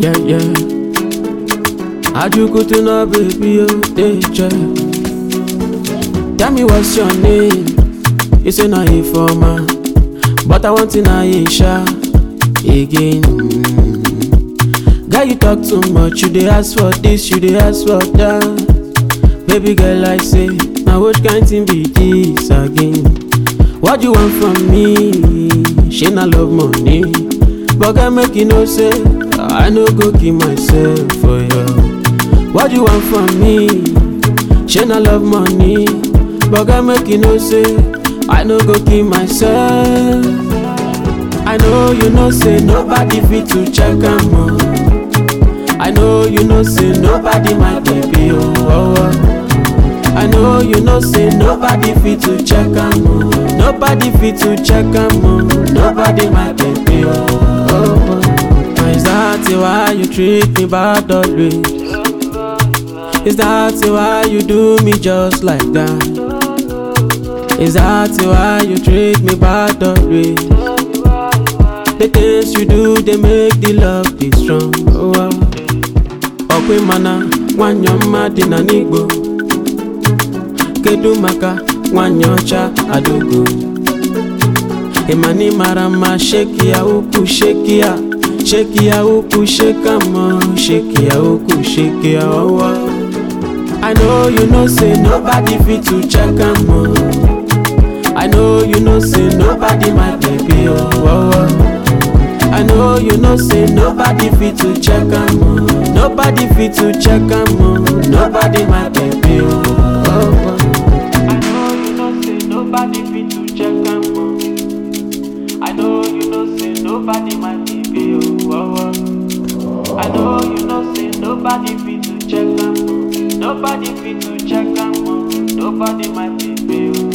Yeah, yeah. Ajukutu no baby, oh, dey check. Tell me what's your name? You say na informer, but I want to know Aisha again. Mm. Girl, you talk too much. You dey ask for this, you dey ask for that. Baby girl, I say, now which kind thing be this again? What you want from me? She not love money, but girl make you know say I no go kill myself for you. What you want from me? She not love money, but girl make you know say I no go kill myself. I know you know say nobody fit to check am on. I know you know say nobody my baby oh. oh, oh. I know you know say nobody fit to check am on. Nobody fit to check am on. Nobody my baby oh. oh, oh. Now Is that why you treat me bad always? Is that why you do me just like that? Is that why you treat me bad always? The things you do, they make the love be strong. Oh, wow. Okwe mana, nwanyị ọma dị na n'igbo. Kedu maka nwanyị ọcha adugo? Ịmani mara mma, sheki ya ukwu, sheki ya. Sheki ya ukwu, sheka mọ, sheki ya ukwu, sheki ya ọwọ. I know you know say nobody fit to check am o. I know you know say nobody my baby oh. oh, oh. I know you know say nobody fit to check am o. Nobody fit to check am o. Nobody my baby oh. oh, oh. I know you know say nobody fit to check am o. I know you know say nobody my baby oh. oh, oh. I know you know say nobody fit to check am o. Nobody fit to check am o. Nobody my baby oh.